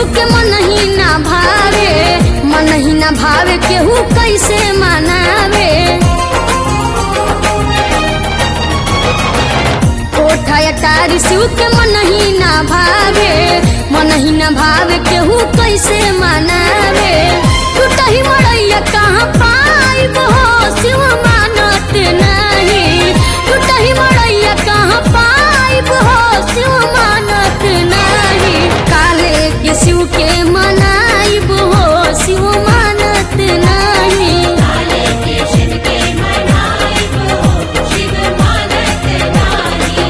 शिव के मन ही ना भावे मन ही ना भावे केहू कैसे मनावे कोठा अटारी शिव के मन ही ना भावे मन ही ना भावे केहू कैसे मनावे टूटही मड़ैया कहाँ पाइब हो शिव मानत नहीं टूटही मड़ैया कहाँ पाइब हो शिव मानत नहीं काले के शिव के मनाइब हो शिव मानत नहीं काले के शिव के मनाई हो शिव मानत नाही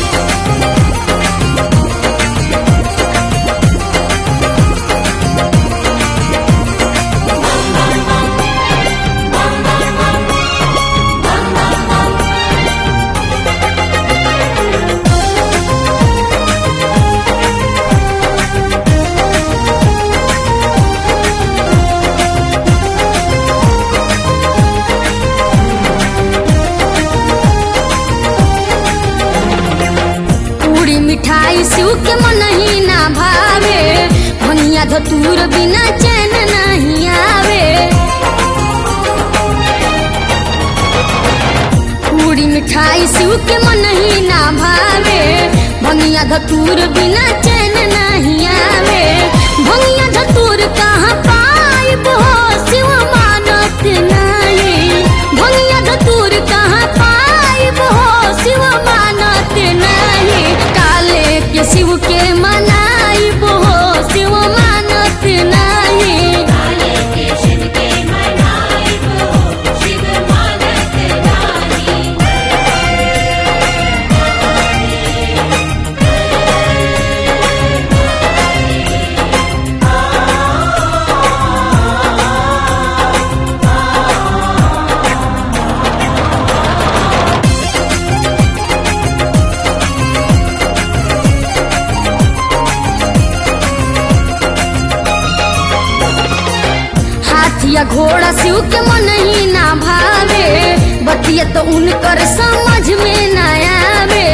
पूरी मिठाई शिव के मन ही ना भावे भनिया धतूर बिना चैन नहीं आवे पूरी मिठाई शिव के मन ही ना भावे भनिया धतूर बिना चैन नहीं आवे भनिया धतूर कहाँ पाइब हो शिव मानत नहीं भनिया धतूर कहाँ पाइब हो शिव मानत नहीं काले के शिव के मनाइब हो शिव मानत नहीं काले के शिव के मनाई हो शिव मानत नाही हाथी या घोड़ा शिव के मन ही ना भावे बतिया तो उनकर समझ में ना आवे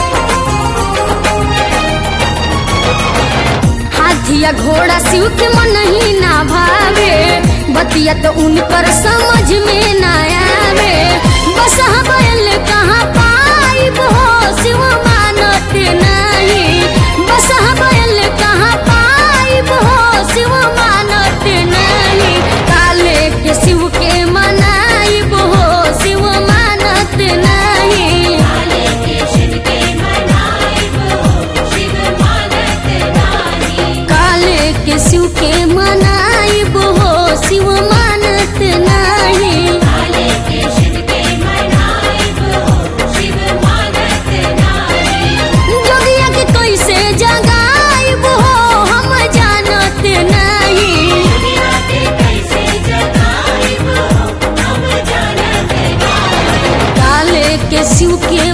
हाथी या घोड़ा शिव के मन ही ना भावे बतिया तो उनकर समझ में ना आवे बस बैल कहाँ पाइब हो शिव मानत नहीं बस बैल कहाँ पाइब हो शिव मानत नहीं काले के शिव के मनाइब हो शिव मानत नहीं काले के शिव के मनाई हो शिव मानत नाही काले के शिव के मनाइब हो शिव मानत नहीं काले के शिव के मनाई हो शिव मानत नाही जोगिया के कैसे जगाइब हो हम जानत नहीं दुनिया के कैसे जगाई हो हम जानत नाही काले के शिव के